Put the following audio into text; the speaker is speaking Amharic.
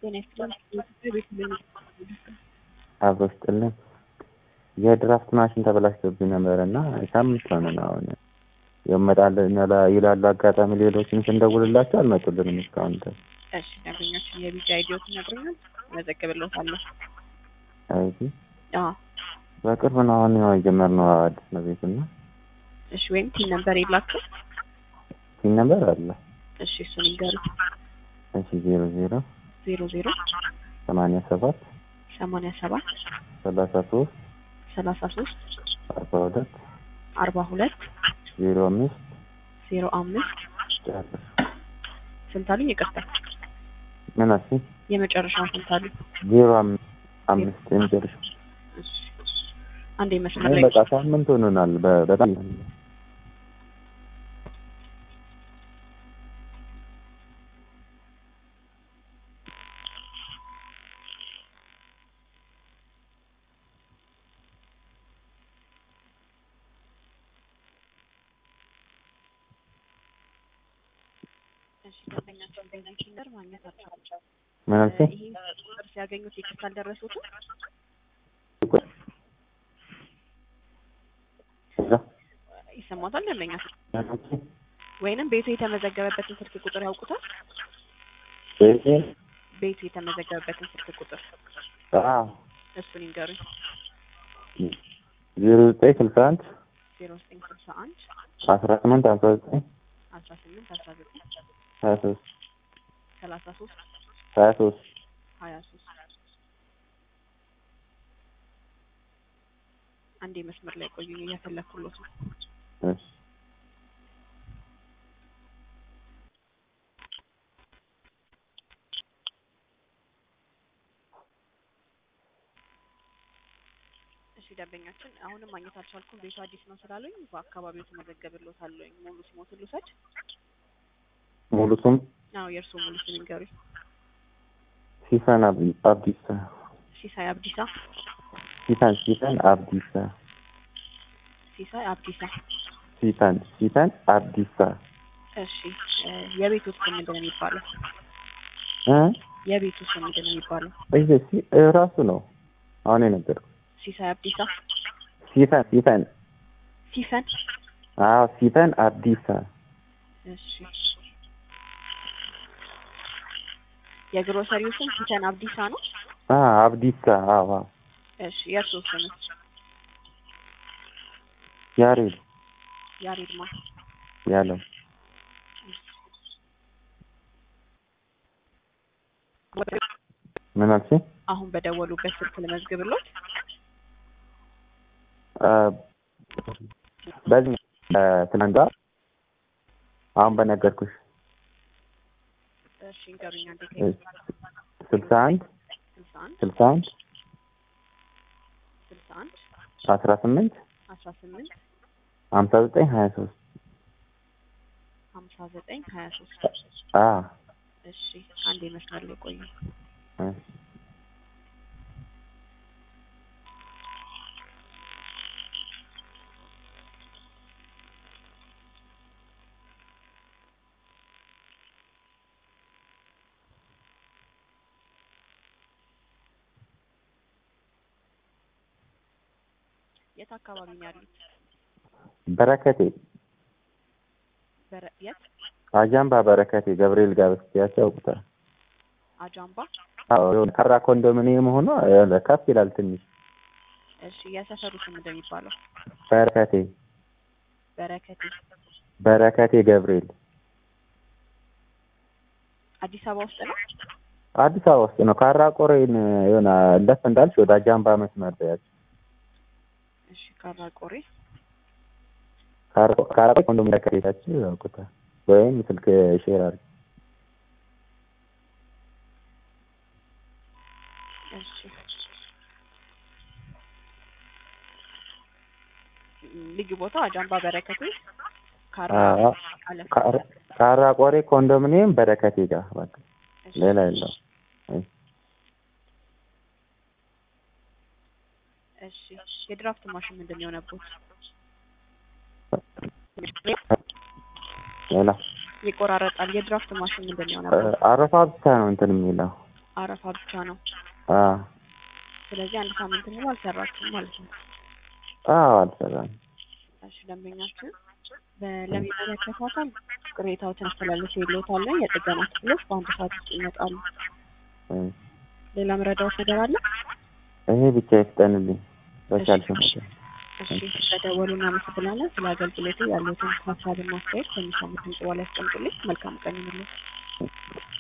ጤና ይስጥልን። የኢትዮጵያ ቤት ለሚ አብሮ ስጥልን የድራፍት ማሽን ተበላሽቶብኝ ነበር እና ሳምንት ሆነን አሁን ይመጣልን ይላሉ። አጋጣሚ ሌሎችን ስንደውልላቸው አልመጡልንም እስካሁን ድረስ። እሺ ደንበኞችን የቢጫ አይዲዎት ይነግሩኛል፣ እመዘግብልዎታለሁ። እዚህ አዎ በቅርብ ነው አሁን ያው የጀመርነው አዲስ ነው ቤት እና እሺ። ወይም ቲን ነምበር የላችሁ? ሲን ነበር አለ እሺ እሱን ይንገሩ። እሺ ዜሮ ዜሮ ዜሮ ዜሮ ሰማንያ ሰባት ሰማንያ ሰባት ሰላሳ ሶስት ሰላሳ ሶስት አርባ ሁለት አርባ ሁለት ዜሮ አምስት ዜሮ አምስት ጨርስ ስንት አሉኝ? ይቅርታ ምን አልሽ? የመጨረሻውን ስንት አሉኝ? ዜሮ አምስት አምስት የመጨረሻ እሺ አንዴ መስመር ላይ በቃ ሳምንት ሆኖናል። በ- በጣም እሺ ደንበኛቸውን በዚህ ነር ማግኘት አልቻሉም። ምን አልሽ? ይህን ቁጥር ሲያገኙት የክስ አልደረሱትም? እዛ ይሰማታል ደንበኛቸው ምን አልሽ? ወይንም ቤቱ የተመዘገበበትን ስልክ ቁጥር ያውቁታል? ቤቴ ቤቱ የተመዘገበበትን ስልክ ቁጥር አዎ እሱን ይንገሩኝ። ዜሮ ዘጠኝ ስልሳ አንድ ዜሮ ዘጠኝ ስልሳ አንድ አስራ ስምንት አስራ ዘጠኝ አስራ ስምንት አስራ ዘጠኝ ሀያ ሶስት ሰላሳ ሶስት ሀያ ሶስት ሀያ ሶስት አንዴ መስመር ላይ ቆዩኝ፣ እያፈለኩሎት ነው። እሺ እሺ ደንበኛችን አሁንም ማግኘት አልቻልኩም። ቤቱ አዲስ ነው ስላሉኝ በአካባቢው ተመዘገብሎታለኝ። ሙሉ ስሞትን ልውሰድ? ሙሉ ስም አዎ የእርስዎ ሙሉ ስም ይንገሩኝ። ሲፈን አብ- አብዲሳ ሲሳይ አብዲሳ። ሲፈን ሲፈን አብዲሳ ሲሳይ አብዲሳ። ሲፈን ሲፈን አብዲሳ እሺ እ የቤቱ ስም ምንድን ነው የሚባለው? እ የቤቱ ስም ምንድን ነው የሚባለው? ይሄ ሲ- እ ራሱ ነው አሁን የነገርኩህ ሲሳይ አብዲሳ። ሲፈን ሲፈን ሲፈን። አዎ ሲፈን አብዲሳ እሺ የግሮሰሪው ስም ሲፈን አብዲሳ ነው። አ አብዲሳ አዎ አዎ እሺ የእርስዎ ስም ያሬድ ያሬድማ። ያለው ምን አልሽኝ? አሁን በደወሉበት ስልክ ልመዝግብሎት። አ በዚህ እ ትናንት አሁን በነገርኩሽ እሺ እንገሩኝ አንዴ እ ስልሳ አንድ ስልሳ አንድ ስልሳ አንድ ስልሳ አንድ አስራ ስምንት አስራ ስምንት ሀምሳ ዘጠኝ ሀያ ሶስት ሀምሳ ዘጠኝ ሀያ ሶስት አ እሺ አንዴ መስመር ላይ ቆዩ። እ የት አካባቢ ነው ያሉት? በረከቴ በረ የት አጃምባ በረከቴ ገብርኤል ጋር ብትያቸው ያውቁታል። አጃምባ። አዎ የሆነ ከራ ኮንዶሚኒየም ሆኖ የሆነ ከፍ ይላል ትንሽ እሺ የሰፈሩ ስም ምንድን ነው የሚባለው? በረከቴ በረከቴ። በረከቴ ገብርኤል አዲስ አበባ ውስጥ ነው። አዲስ አበባ ውስጥ ነው። ካራ ቆሬን የሆነ ለፍ እንዳልሽ ወደ አጃምባ መስመር ያች እሺ ካራ ቆሬ። ካራ ቆሬ ኮንዶሚኒየም ከቤታችሁ ያውቁታል። ወይም ስልክ ሼር አድርጊ። እሺ ልዩ ቦታ አጃምባ በረከቴ ካራ አዎ አለፍ ካራ ካራ ቆሬ ኮንዶሚኒየም በረከቴ ጋር በቃ እሺ። ሌላ የለው። እሺ የድራፍት ማሽን ምንድን ነው የሆነበት? ሌላ ይቆራረጣል። የድራፍት ማሽን ምንድን ነው የሆነበት? አረፋ ብቻ ነው እንትን የሚለው አረፋ ብቻ ነው። አዎ ስለዚህ አንድ ሳምንት ሙሉ አልሰራችሁም ማለት ነው። አዎ አልሰራም። እሺ ደንበኛችን በ- ለሚመለከተው አካል ቅሬታዎችን አስተላልፍ ይሎታል። የጥገና ክፍሎች በአንድ ሰዓት ውስጥ ይመጣሉ። እም፣ ሌላ መረዳዎች ነገር አለ? ይሄ ብቻ ይፍጠንልኝ በቻልሽ መጠን። እሺ ስለደወሉ እናመሰግናለን። ስለ አገልግሎቱ ያሉትን ሀሳብና አስተያየት ከሚሰሙት ድምጽ በኋላ ያስቀምጡልኝ። መልካም ቀን ይሁንልዎት።